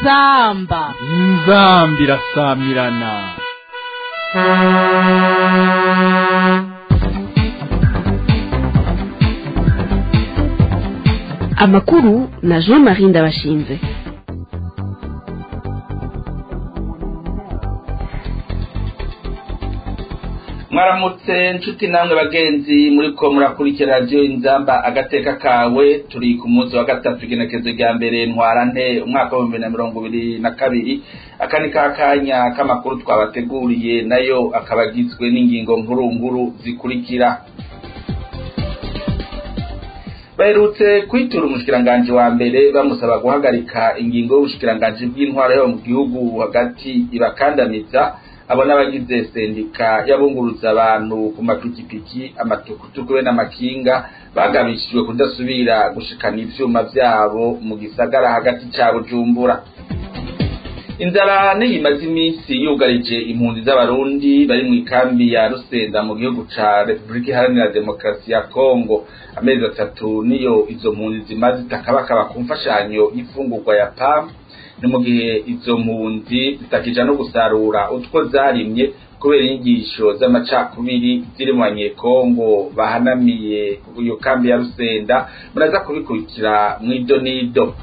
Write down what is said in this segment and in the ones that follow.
inzamba inzambi irasamirana amakuru na jean marie ndabashinze mwaramutse nshuti namwe bagenzi muri ko murakurikira radiyo inzamba agateka kawe turi ku munsi wa gatatu igenekezo rya mbere ntwara nte umwaka w'ibihumbi na mirongo ibiri na kabiri aka ni ka kanya k'amakuru twabateguriye nayo akaba agizwe n'ingingo nkuru nkuru zikurikira baherutse kwitura umushikiranganji wa mbere bamusaba guhagarika ingingo y'ubushikiranganji bw'intwaro yo mu gihugu hagati ibakandamiza abo n'abagize sendika y'abunguruza abantu ku mapikipiki amatukutuku be n'amakinga bagabishijwe kudasubira gushikana ivyuma vyabo mu gisagara hagati ca bujumbura inzara niyimaze iminsi yugarije impunzi z'abarundi bari mu ikambi ya rusenda mu gihugu ca repubulika iharanira demokarasi ya kongo amezi atatu niyo izo mpunzi zimaze zitakabakaba ku mfashanyo y'imfungurwa ya pam ni mu gihe izo mpunzi zitakija no gusarura utwo zarimye kubera inyigisho z'amacakubiri ziri mu banyekongo bahanamiye iyo kambi ya rusenda muraza kubikurikira mw'ido n'ido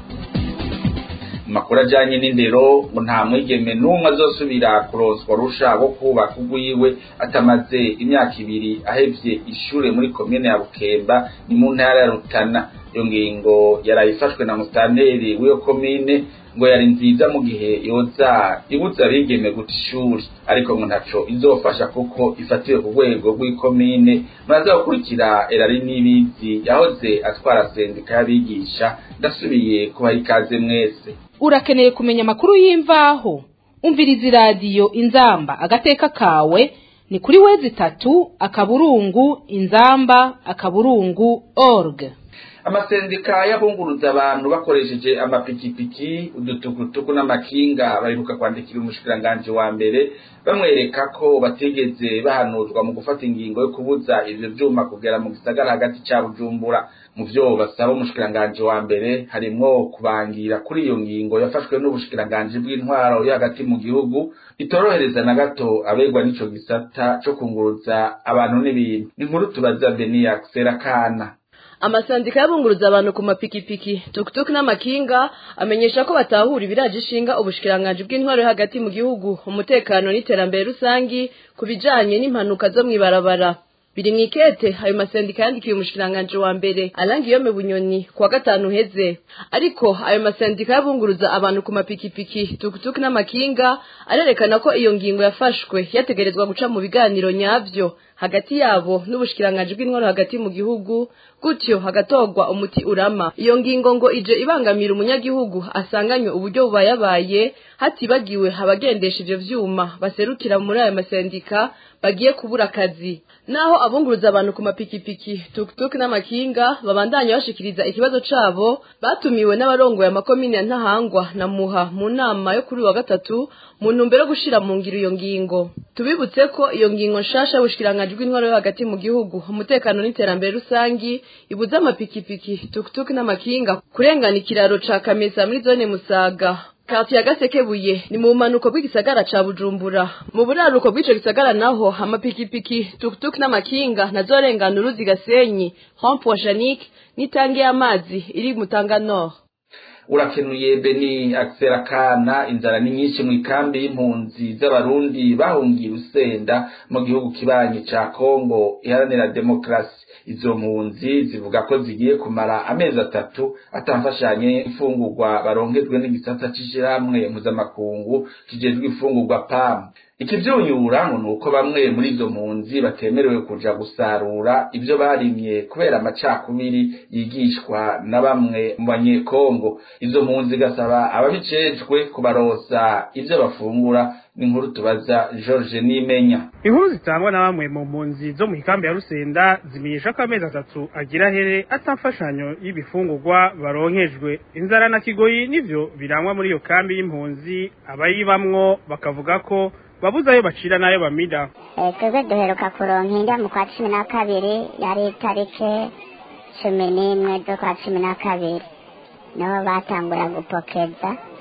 makuru ajanye n'indero ngo nta mwigeme n'umwe azosubira kuronswa rusha wo kubaka ugwiwe atamaze imyaka ibiri ahevye ishure muri komine ya bukemba ni mu ntara ya rutana iyo ngingo yarayifashwe na musitanteri w'iyo komine ngo yari nziza mu gihe yoza ibuza abigeme guta ishuri ariko ngo ntaco izofasha kuko ifatiwe ku rwego rw'ikomine muraza gukurikira erari n'ibizi yahoze atwara sendika y'abigisha ndasubiye kubaha ikaze mwese urakeneye kumenya amakuru y'imvaho umviriza iradiyo inzamba agateka kawe ni kuri wezi itatu akaburungu inzamba akaburungu org amasendika y'abunguruza abantu bakoresheje amapikipiki udutukutuku n'amakinga baheruka kwandikira umushikiranganji wa mbere bamwereka ko batigeze bahanuzwa mu gufata ingingo yo kubuza ivyo vyuma kugera mu gisagara hagati ca bujumbura mu vyo basaba umushikiranganji wa mbere harimwo kubangira kuri iyo ngingo yafashwe n'ubushikiranganji bw'intwaro yo hagati mu gihugu itorohereza na gato abegwa n'ico gisata co kunguruza abantu n'ibintu inkuru tubaza beniya serakana amasandika y'abunguruza abantu ku mapikipiki tukutuku n'amakinga amenyesha ko batahura ibiraje ishinga ubushikiranganji bw'intwaro hagati mu gihugu umutekano n'iterambere rusangi ku bijanye n'impanuka zo mw'ibarabara biri mw'ikete ayo masendika yandikiye umushikiranganji wa mbere alangiyome bunyoni kuwa gatanu uheze ariko ayo masendika y'abunguruza abantu ku mapikipiki tukutuku n'amakinga arerekana ko iyo ngingo yafashwe yategerezwa guca mu biganiro nyavyo hagati yabo n'ubushikiranganji bw'intwaro hagati mu gihugu gutyo hagatorwa umuti urama iyo ngingo ngo ije ibangamira umunyagihugu asanganywe uburyo bubayabaye hatibagiwe abagendesha ivyo vyuma baserukira muri ayo masendika bagiye kubura akazi naho abunguruza abantu ku mapikipiki tukutuku n'amakinga babandanya bashikiriza ikibazo cabo batumiwe n'abarongoye amakomine ya ntahangwa na muha mu nama yo kuri wa gatatu mu ntumbero yo gushira mu ngiro iyo ngingo tubibutse ko iyo ngingo nshasha y'ubushikiranganji bw'intwaro yo hagati mu gihugu umutekano n'iterambere rusangi ibuza amapikipiki tukutuku n'amakinga kurengana ikiraro ca kamesa muri zone musaga kati ya gasekebuye ni mu manuko bw'igisagara ca bujumbura mu buraruko bw'ico gisagara naho amapikipiki tukutuku n'amakinga nazorengana uruzi gasenyi rompo janique n'itangi y'amazi iri mutanga nord urakenuye beni akana inzara ni nyinshi mu ikambi y'impunzi z'abarundi bahungiye usenda mu gihugu kibanyi ca kongo iharanira demokarasi izo mpunzi zivuga ko zigiye kumara amezi atatu atamfashanye imfungurwa baronkejwe n'igisata c'ishirahamwe mpuzamakungu kijejwe imfungurwa pam ikivyunyura ngo nuko bamwe muri izo mpunzi batemerewe kuja gusarura ivyo barimye kubera amacakubiri yigishwa na bamwe mu banyekongo izo mpunzi gasaba ababicejwe kubarosa ivyo bafungura n'inkuru tubaza George Nimenya inkuru zitangwa na bamwe mu mpunzi zo mu ikambi ya Rusenda zimenyesha ko amezi atatu agira here atamfashanyo y'ibifungurwa baronkejwe inzara na kigoyi nivyo birangwa muri iyo kambi y'impunzi abayibamwo bakavuga ko babuze ayo bacira n'ayo bamida twebwe duheruka kuronka inda mu kwa cumi na kabiri yari itariki cumi n'imwe z'ukwa cumi na kabiri niho batangura gupokeza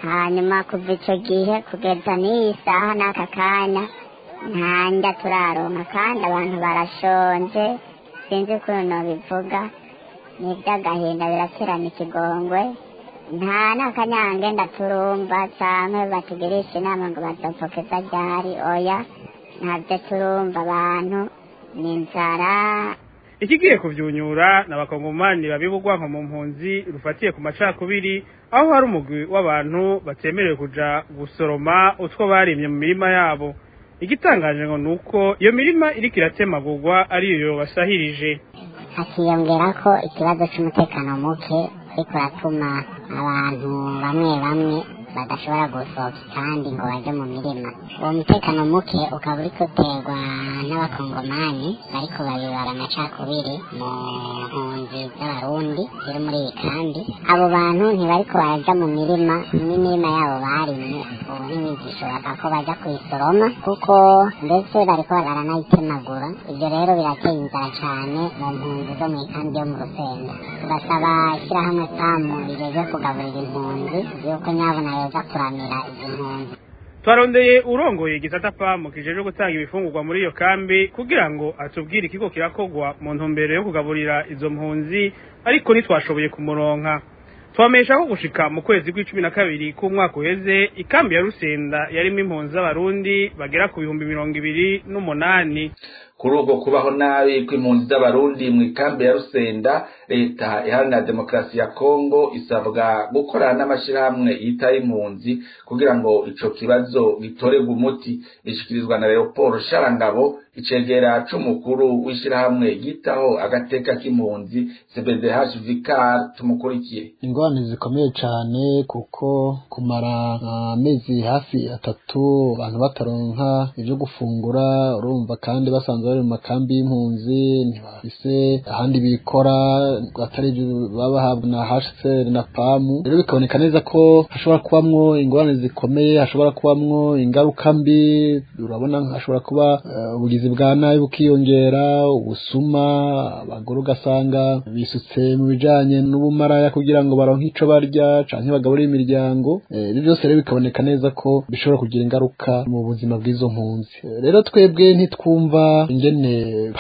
hanyuma kuva icyo gihe kugeza n'iyi saha n'aka kanya nta ndya turaronka kandi abantu barashonje sinzi ukuntu nobivuga ni iby'agahinda biraterana ikigongwe nta n'akanyange ndaturumva canke batugirisha inama ngo bazopfokeza ryari oya ntabyo turumva abantu ni inzara ikigiye kuvyunyura n'abakongomani babibugwa nko mu mpunzi rufatiye ku macakubiri aho hari umugwi w'abantu batemerewe kuja gusoroma utwo barimye mu mirima yabo igitangaje ngo nuko iyo mirima iriko iratemagurwa ariyo basahirije hakiyongera ko ikibazo c'umutekano muke ariko uratuma abantu bamwe bamwe badashobora gusohoka kandi ngo baje mu mirima uwo mutekano muke ukaba uriko uterwa n'abakongomani bariko babibara amacakubiri mu mpunzi z'abarundi ziri muri iyi kandi abo bantu ntibariko baraja mu mirima n'imirima yabo barimye ubu ntibigishobora ko baja kuyisoroma kuko ndetse bariko baranayitemagura ibyo rero birateye inzara cane mu mpunzi zo mu ikambi yo mu rusenda tugasaba ishyirahamwe samu rijeje kugaburira impunzi yuko nyabona yoza kuramira izi mpunzi twarondeye urongoye igisata pamu kijeje gutanga ibifungurwa muri iyo kambi kugira ngo atubwire ikigo kirakogwa mu ntumbero yo kugaburira izo mpunzi ariko ntitwashoboye kumuronka twamesha ko gushika mu kwezi kw'icumi na kabiri k'umwaka uheze ikambi ya rusenda yarimo impunzi z'abarundi bagera ku bihumbi mirongo ibiri n'umunani kuri ubwo kubaho nabi kw'impunzi z'abarundi mu ikambi ya rusenda leta iharanira demokarasi ya kongo isabwa gukorana n'amashyirahamwe yitaye impunzi kugira ngo ico kibazo gitorerwe umuti bishikirizwa na leopold sharangabo icegera c'umukuru w'ishyirahamwe yitaho agateka k'impunzi cbdh vicar tumukurikiye ingorane zikomeye cane kuko kumara amezi hafi atatu abantu bataronka ivyo gufungura urumva kandi basanzwe bari mu makambi y'impunzi ntibafise ahandi bikora atari ivyo baba bahabwa na HCR na PAMU rero bikaboneka neza ko hashobora kubamwo ingorane zikomeye hashobora kubamwo ingaruka mbi urabona hashobora kuba uh, ubugizi bwa nabi bukiyongera ubusuma abagore ugasanga bisutse mu bijanye n'ubumaraya kugira ngo baronke ico barya canke bagaburire imiryango ibyo byose rero bikaboneka neza ko bishobora kugira ingaruka mu buzima bw'izo mpunzi rero twebwe ntitwumva ingene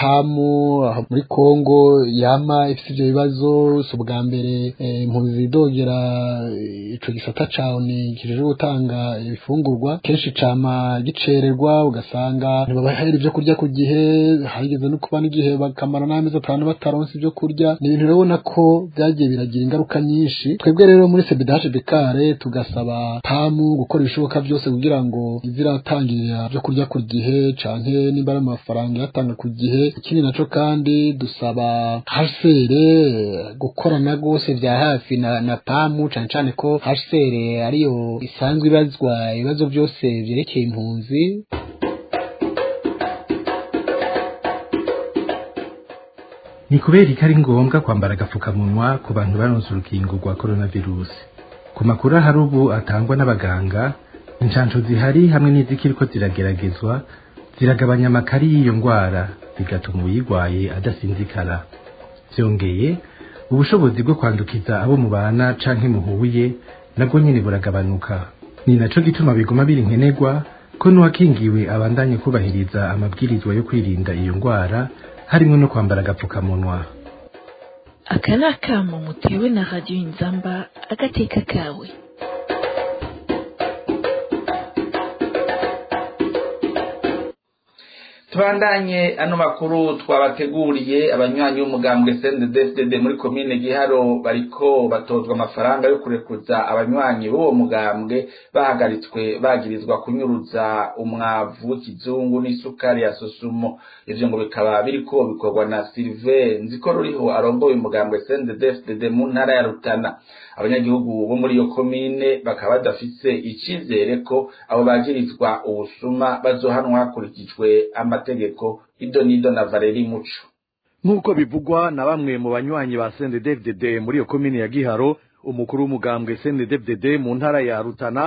pamu aho muri kongo yama ifite ivyo bibazo si ubwa mbere impunzi zidogera ico gisata cawe ni kijeje gutanga ibifungurwa kenshi cama gicererwa ugasanga ntibabahera ivyo kurya ku gihe hageze no kuba n'igihe bakamara n'amezi atanu bataronse ivyo kurya ni ibintu urabona ko vyagiye biragira ingaruka nyinshi twebwe rero muri sebidaje bekare tugasaba pamu gukora ibishoboka vyose kugira ngo iziratangirira vyo kurya ku gihe canke nimba ari amafaranga yatanga ku gihe ikindi naco kandi dusaba hasere gukorana rwose vya hafi na, na pamu cane cane ko hasere ariyo isanzwe ibazwa ibibazo vyose vyerekeye impunzi ni kubera ko ari ngombwa kwambara agapfukamunwa ku bantu baronse urukingo rwa coronavirus ku makuru ahari ubu atangwa n'abaganga inshansho zihari hamwe n'izikiriko zirageragezwa ziragabanya amakari y'iyo ndwara bigatuma uyirwaye adasinzikara byongeye ubushobozi bwo kwandukiza abo mubana canke muhuye nabwo nyene buragabanuka ni naco gituma biguma biri nkenerwa ko n'uwakingiwe abandanye kubahiriza amabwirizwa yo kwirinda iyo ndwara harimo no kwambara agapfukamunwa aka ni akamo mutewe na radiyo inzamba agateka kawe tubandanye ano makuru twabateguriye abanywanyi b'umugambwe CNDD-FDD muri komine Giharo bariko batozwa amafaranga yo kurekuza abanywanyi b'uwo mugambwe bahagaritswe bagirizwa kunyuruza umwavu w'ikizungu n'isukari ya sosumo ivyo ngo bikaba biriko bikorwa na Sylvain nziko ruriho arongoye umugambwe CNDD-FDD mu ntara ya Rutana abanyagihugu bo muri iyo komine bakaba badafise icizere ko abo bagirizwa ubusuma bazohanwa hakurikijwe amategeko ido nido na Valeri Muco nk'uko bivugwa na bamwe mu banywanyi ba CNDD-FDD muri iyo komine ya Giharo umukuru w'umugambwe CNDD-FDD mu ntara ya Rutana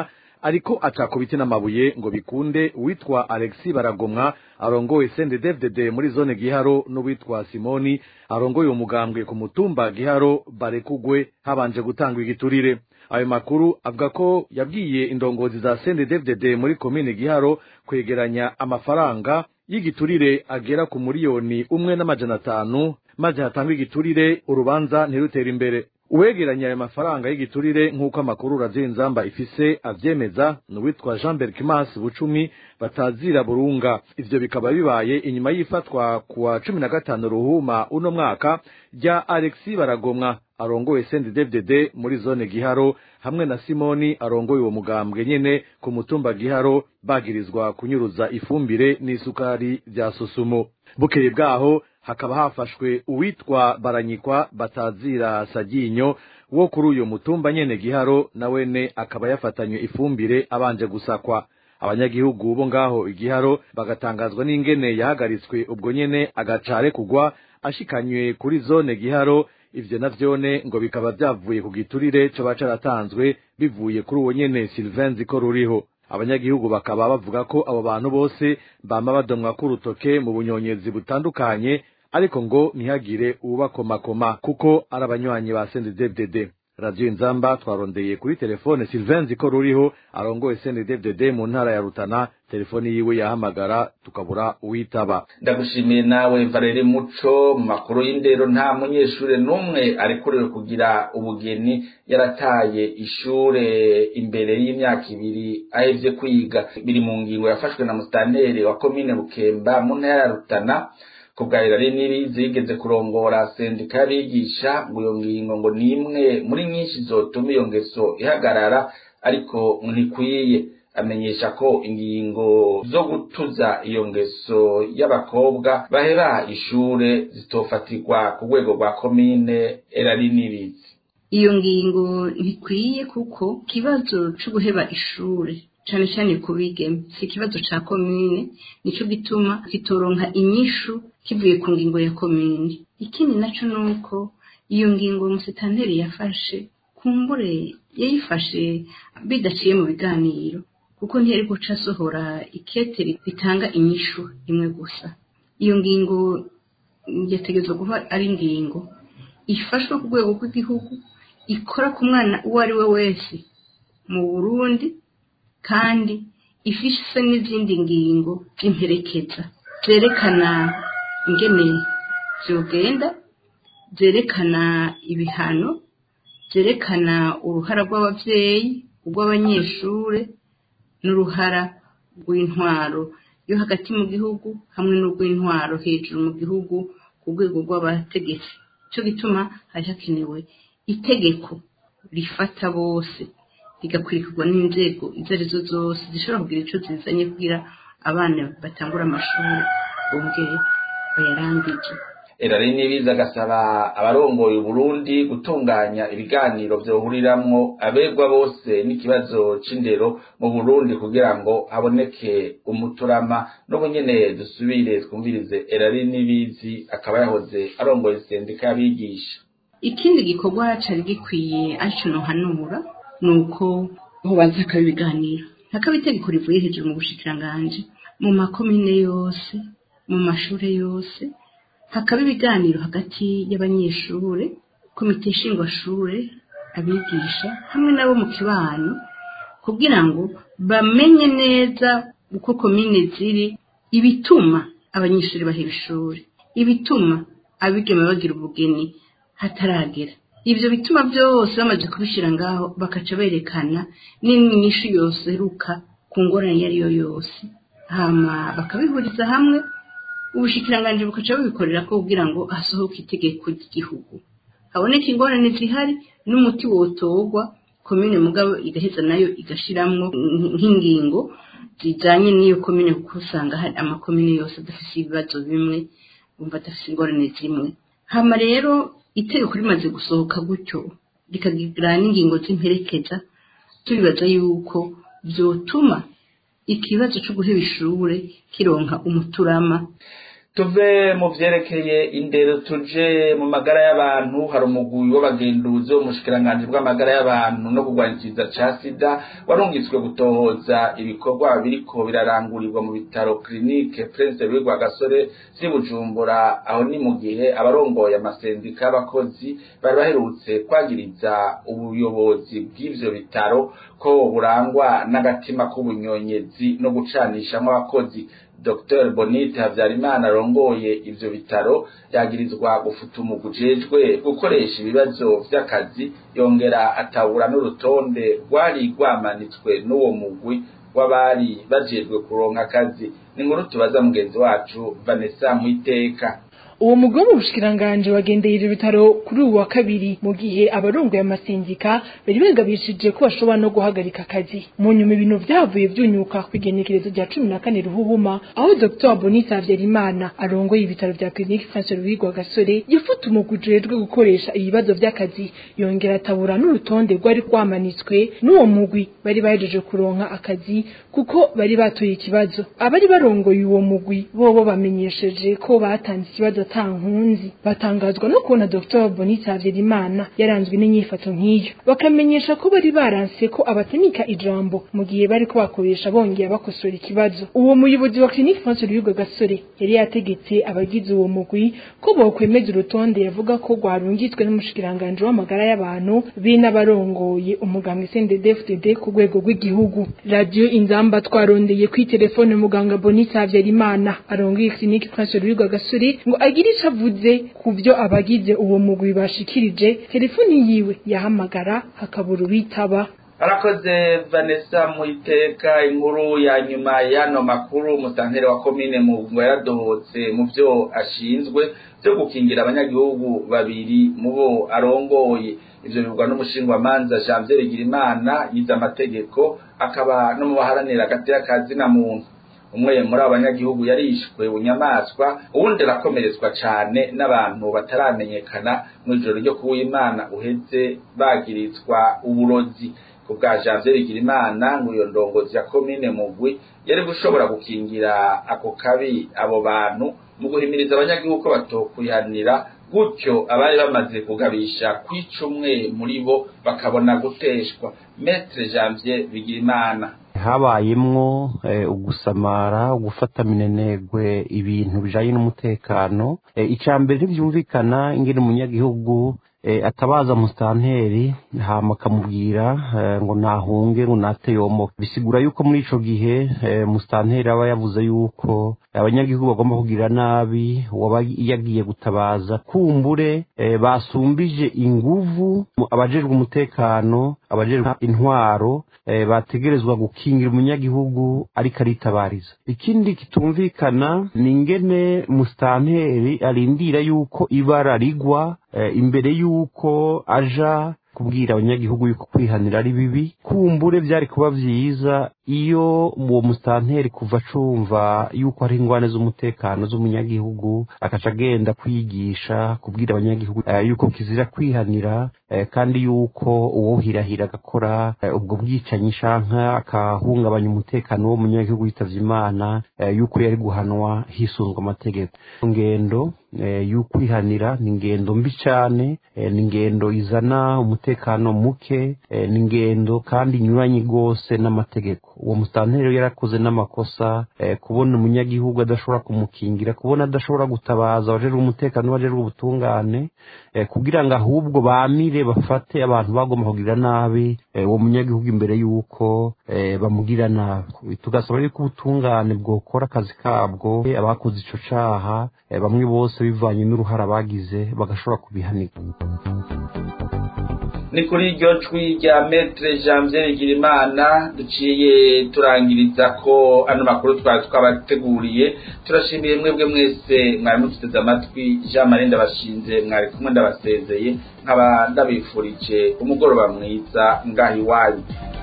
ariko acaka ibiti n'amabuye ngo bikunde uwitwa alexi baragomwa arongoye sendedevded muri zone giharo n'uwitwa simoni arongoye umugambwe ku mutumba giharo barekugwe habanje gutangwa igiturire ayo makuru avuga ko yabwiye indongozi za sendedevded muri komine giharo kwegeranya amafaranga y'igiturire agera ku miliyoni umwe n'amajana atanu maze hatangwa igiturire urubanza ntirutere imbere uwegeranya ayo mafaranga y'igiturire nk'uko amakuru radiyo inzamba ifise avyemeza ni uwitwa jean berkimas bucumi batazira burunga ivyo bikaba bibaye inyuma y'ifatwa kuwa cumi na gatanu ruhuma uno mwaka rya alexi baragomwa arongoye sendedevded muri zone giharo hamwe na simoni arongoye uwo mugambwe nyene ku mutumba giharo bagirizwa kunyuruza ifumbire n'isukari vya susumo bukeye bwaho hakaba hafashwe uwitwa baranyikwa batazira saginyo wo kuri uyu mutumba nyene giharo na wene akaba yafatanywe ifumbire abanje gusakwa abanyagihugu bo ngaho igiharo bagatangazwa n'ingene yahagaritswe ubwo nyene agacare kugwa ashikanywe kuri zone giharo ivyo navyone ngo bikaba vyavuye ku giturire coba caratanzwe bivuye kuri uwo nyene Sylvain Ziko ruriho abanyagihugu bakaba bavuga ko abo bantu bose bama badomwa k'urutoke mu bunyonyezi butandukanye ariko ngo ntihagire uwubakomakoma kuko ari abanywanyi ba CNDD-FDD radiyo inzamba twarondeye kuri telefone Sylvain Ziko ruriho arongoye CNDD-FDD mu ntara ya Rutana telefoni yiwe yahamagara tukabura uwitaba ndagushimiye nawe Valeri Muco mu makuru y'indero nta munyeshure n'umwe arekuriwe kugira ubugeni yarataye ishure imbere y'imyaka ibiri ahevye kwiga biri mu ngingo yafashwe na musitanteri wa komine Bukemba mu ntara ya Rutana kubwahira riniri zigeze kurongora sendika y'abigisha ngo iyo ngingo ngo ni imwe muri nyinshi zotuma iyo ngeso ihagarara ariko ntikwiye amenyesha ko ingingo zo gutuza iyo ngeso y'abakobwa bahera ishure zitofatirwa ku rwego rwa komine erarinirizi iyo ngingo ntikwiye kuko ikibazo cyo guheba ishure cyane cyane ku bigeme si ikibazo cya komine nicyo gituma kitoronka inyishu kivuye ku ngingo ya komine ikindi nacyo ni uko iyo ngingo umusitanteri yafashe kumbure yayifashe bidaciye mu biganiro kuko ntiyari guca asohora ikete ritanga inyishu imwe gusa iyo ngingo yategerezwa kuba ari ingingo ifashwe ku rwego rw'igihugu ikora ku mwana uwo ari we wese mu burundi kandi ifise n'izindi ngingo z'imperekeza zerekana ingene zogenda zerekana ibihano zerekana uruhara rw'abavyeyi urw'abanyeshure n'uruhara rw'intwaro yo hagati mu gihugu hamwe n'urw'intwaro hejuru mu gihugu ku rwego rw'abategetsi cyo gituma hari hakenewe itegeko rifata bose rigakurikirwa n'inzego izo arizo zose zishobora kugira icyo zizanye kugira abana batangura amashuri bongere bayarangije erari nibiza agasaba abarongoye Burundi gutunganya ibiganiro byohuriramwo abegwa bose n'ikibazo c'indero mu Burundi kugira ngo haboneke umuturama n'ubu nyene dusubire twumvirize erari nibizi akaba yahoze arongoye sendika y'abigisha ikindi gikorwa cari gikwiye aricyo nohanura ni uko hubanza hakaba ibiganiro hakaba itegeko rivuye hejuru mu bushikiranganji mu makomine yose mu mashure yose hakaba ibiganiro hagati y'abanyeshure komite nshingwashure abigisha hamwe nabo mu kibano kugira ngo bamenye neza uko komine ziri ibituma abanyeshuri baheba ishuri ibituma abigeme bagira ubugeni hataragera ibyo bituma byose bamaze kubishyira ngaho bakaca berekana n'inyinshi yose ruka ku ngorane iyo ari yo yose hama bakabihuriza hamwe ubushikiranganji bukaca bubikorera ko kugira ngo hasohoke itegeko ry'igihugu haboneke ingorane zihari n'umuti wotorwa komine mugabo igaheza nayo igashiramwo nk'ingingo zijanye n'iyo komine kuko usanga hari amakomine yose adafise ibibazo bimwe bumva adafise ingorane zimwe hama rero itegeko rimaze gusohoka gutyo rikagira n'ingingo z'imperekeza tubibaza yuko vyotuma ikibazo co guheba ishure kironka umuturama tuve mu vyerekeye indero tuje mu magara y'abantu hari umugwi w'abagenduzi wo mushikiranganji bw'amagara y'abantu no kurwanyikiriza ca sida warungitswe gutohoza ibikorwa biriko birarangurirwa mu bitaro klinike prince louis rwagasore vy'i bujumbura aho ni mu gihe abarongoye amasendika y'abakozi bari baherutse kwagiriza ubuyobozi bw'ivyo bitaro ko burangwa n'agatima k'ubunyonyezi no gucanishamwo abakozi Dr Bonite Havyarimana arongoye ivyo bitaro yagirizwa gufuta umugwi ujejwe gukoresha ibibazo vy'akazi yongera atabura n'urutonde rwari rwamanitswe n'uwo mugwi w'abari bajejwe kuronka akazi ni inkuru tubaza mugenzi wacu Vanessa Mwiteka uwo mugwi wo mu bushikiranganji wagendeye ivyo bitaro kuri uwu wa kabiri mu gihe abarongoye amasindika bari begabishije ko bashobora no guhagarika akazi mu nyuma ibintu vyavuye vyunyuka kw'igenekerezo rya cumi na kane ruhuhuma aho dr bonita havyarimana arongoye ibitaro vya clinique france louis gasore yifuta umugwi ujejwe gukoresha ibibazo vy'akazi yongera atabura n'urutonde rwari rwamanitswe n'uwo mugwi bari bahejeje kuronka akazi kuko bari batoye ikibazo abari barongoye uwo mugwi bobo bamenyesheje ko batanze ikibazo ata nkunzi batangazwa no kubona Dr Bonita Havyarimana yaranzwe n'inyifato nk'iyo bakamenyesha ko bari baranse ko abatamika ijambo mu gihe bari ko bakoresha bongera bakosora ikibazo uwo muyobozi wa Clinique France Ruyuga Gasore yari yategetse abagize uwo mugwi ko bokwemeza urutonde yavuga ko rwarungitswe n'umushikiranganje w'amagara y'abantu be n'abarongoye umugambwe CNDD-FDD ku rwego rw'igihugu radio inzamba twarondeye kuri telefone muganga Bonita Havyarimana arongoye Clinique France Ruyuga Gasore ngo agire ico avuze ku vyo abagize uwo mugwi bashikirije telefoni yiwe yahamagara hakabura uwitaba arakoze vanessa muiteka inkuru ya nyuma y'ano makuru umusantere wa komine mugungo yaradohotse mu vyo ashinzwe vyo gukingira abanyagihugu babiri mu bo arongoye ivyo bivugwa n'umushingwamanza janvier bigirimana yize amategeko akaba no mu baharanira agatera kazi na muntu umwe muri abo banyagihugu yarishwe bunyamaswa uwundi arakomeretswa cane n'abantu bataramenyekana mu ijoro ryo kuw'imana uheze bagirizwa uburozi ku bwa janvier bigirimana ngo iyo ndongozi ya komine mugwi yari gushobora gukingira ako kabi abo bantu mu guhimiriza abanyagihugu ko batokwihanira gutyo abari bamaze kugabisha kwica umwe muri bo bakabona guteshwa metre janvier bigirimana habayemwo ugusamara gufata minenegwe ibintu bijanye n'umutekano icya mbere ntibyumvikana ingene umunyagihugu atabaza musitanteri hama akamubwira ngo nahunge ngo nate yomoke bisigura yuko muri ico gihe musitanteri aba yavuze yuko abanyagihugu bagomba kugira nabi waba yagiye gutabaza kumbure basumbije inguvu abajejwe umutekano abajejwe intwaro bategerezwa gukingira umunyagihugu ariko aritabariza ikindi kitumvikana ni ingene musitanteri arindira yuko ibara rigwa imbere y'uko aja kubwira abanyagihugu yuko kwihanira ari bibi kumbure byari kuba byiza iyo uwo musitanteri kuva acumva yuko hari ingwane z'umutekano z'umunyagihugu akaca agenda kwigisha kubwira abanyagihugu yuko kizira kwihanira kandi yuko uwohirahira agakora ubwo bwicanyi shanka akahungabanya umutekano w'umunyagihugu yitavye imana yuko yari guhanwa hisunzwe amategeko ngendo y'ukwihanira ni ingendo mbi cyane ni ingendo izana umutekano muke ni ingendo kandi inyuranye rwose n'amategeko uwo musitanteri yarakoze n'amakosa kubona umunyagihugu adashobora kumukingira kubona adashobora gutabaza abajejwe umutekano n'abajejwe ubutungane kugira ngo ahubwo bamire bafate abantu bagomba kugira nabi uwo munyagihugu imbere y'uko bamugira nabi tugasaba yuko ubutungane bwokora akazi kabwo abakoze ico caha bamwe bose bivanye n'uruhara bagize bagashobora kubihanirwa ni kuri iryo jwi rya metre janvier bigirimana duciye turangiriza ko ano makuru twari twabateguriye turashimiye mwebwe mwese mwari mututeze amatwi jean marie ndabashinze mwari kumwe ndabasezeye nkaba ndabifurije umugoroba mwiza ngaho iwanyu